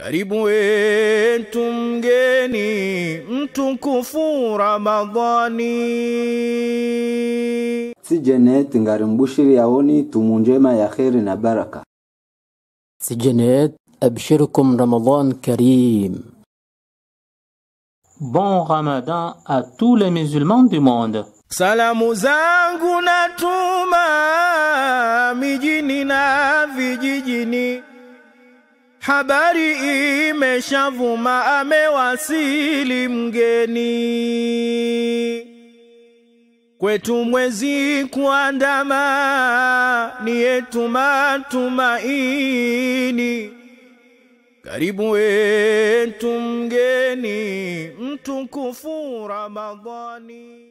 Karibu wetu mgeni mtukufu Ramadhani. si Janet ngari mbushiri yaoni tumu njema ya kheri na baraka سجنات أبشركم رمضان كريم Bon Ramadan à tous les musulmans du monde. Salamu zangu natuma mijini na vijijini, habari imeshavuma, amewasili mgeni kwetu mwezi kuandama, ni yetu matumaini. Karibu wetu mgeni mtukufu Ramadhani.